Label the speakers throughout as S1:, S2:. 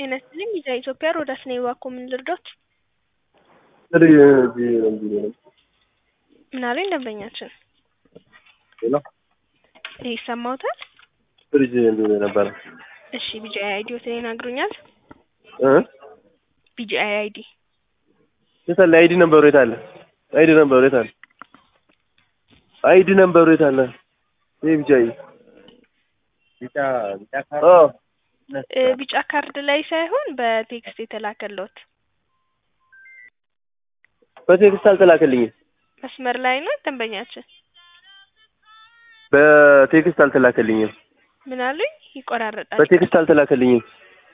S1: ጤና ይስጥልኝ ሚዲያ ኢትዮጵያ ሮዳስ ነኝ። እባክዎ ምን ልርዳዎት? ምን አሉኝ ደንበኛችን?
S2: ሄሎ
S1: ይሰማዎታል?
S2: ፍሪጅ እንዲሁ ነበረ
S1: እሺ ቢጂአይ አይዲዎትን ይነግሩኛል?
S2: እ
S1: ቢጂአይ አይዲ
S2: የት አለ? አይዲ ነበሩ የት አለ? አይዲ ነበሩ የት አለ? አይዲ ነበሩ የት አለ? ይሄ ብቻ
S3: ቢጫ ቢጫ ካርድ
S2: አዎ
S1: እ ቢጫ ካርድ ላይ ሳይሆን በቴክስት የተላከልዎት
S2: በቴክስት አልተላከልኝም።
S1: መስመር ላይ ነው ደንበኛችን።
S2: በቴክስት አልተላከልኝም።
S1: ምን አሉኝ? ይቆራረጣል።
S2: በቴክስት አልተላከልኝም።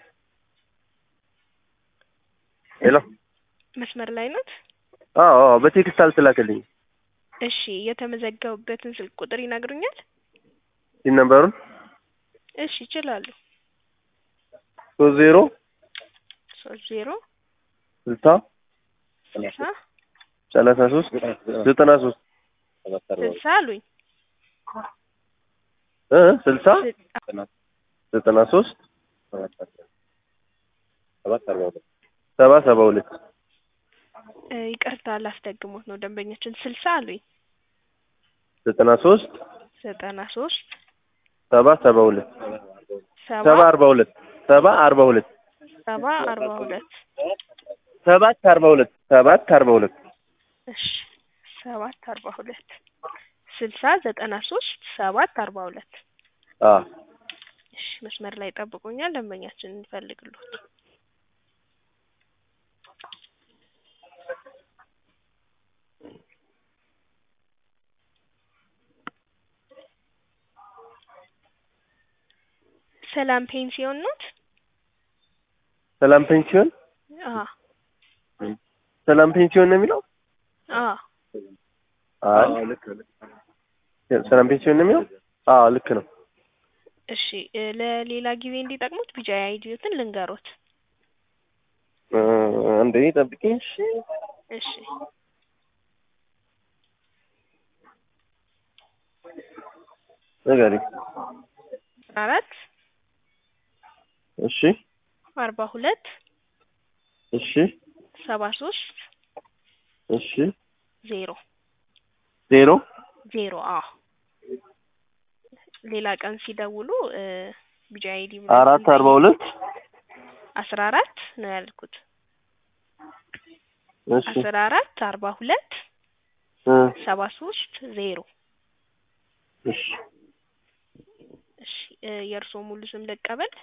S2: ሄሎ
S1: መስመር ላይ ኖት?
S2: አዎ አዎ በቴክስት አልተላከልኝም።
S1: እሺ የተመዘገቡበትን ስልክ ቁጥር ይነግሩኛል?
S2: ይህ ነበሩን
S1: እሺ ይችላሉ።
S2: ሶስት ዜሮ
S1: ሶስት ዜሮ
S2: ስልሳ
S1: ስልሳ
S2: ሰላሳ ሶስት ዘጠና ሶስት
S1: ስልሳ አሉኝ
S2: እ ስልሳ ዘጠና ሶስት ሰባ ሰባ ሁለት
S1: እ ይቅርታ ላስደግሞት ነው ደንበኛችን ስልሳ አሉኝ
S2: ዘጠና ሶስት
S1: ዘጠና ሶስት
S2: ሰባ ሰባ ሁለት
S1: ሰባ
S2: ሰባ አርባ ሁለት ሰባ አርባ ሁለት
S1: ሰባ አርባ ሁለት
S2: ሰባት አርባ ሁለት ሰባት አርባ ሁለት
S1: እሺ ሰባት አርባ ሁለት ስልሳ ዘጠና ሶስት ሰባት አርባ ሁለት
S2: አዎ
S1: እሺ መስመር ላይ ጠብቁኛል ደንበኛችን እንፈልግልዎት ሰላም ፔንሲዮን ኖት?
S2: ሰላም ፔንሲዮን
S1: አዎ
S2: ሰላም ፔንሲዮን ነው የሚለው?
S1: አዎ
S2: አይ ልክ ሰላም ፔንሲዮን ነው የሚለው? አዎ ልክ ነው።
S1: እሺ እ ለሌላ ጊዜ እንዲጠቅሙት ቢጂአይ አይዲዎትን ልንገሮት።
S2: እ አንዴ ጠብቂኝ እሺ።
S1: እሺ
S2: ንገሪኝ።
S1: አራት
S2: እሺ
S1: አርባ ሁለት
S2: እሺ
S1: ሰባ ሶስት
S2: እሺ
S1: ዜሮ
S2: ዜሮ
S1: ዜሮ አዎ ሌላ ቀን ሲደውሉ እ ቢጂአይ አይዲ
S2: አራት አርባ ሁለት
S1: አስራ አራት ነው ያልኩት
S2: እሺ
S1: አስራ አራት አርባ ሁለት
S2: እ
S1: ሰባ ሶስት ዜሮ
S2: እሺ
S1: እሺ እ የእርስዎ ሙሉ ስም ልቀበል?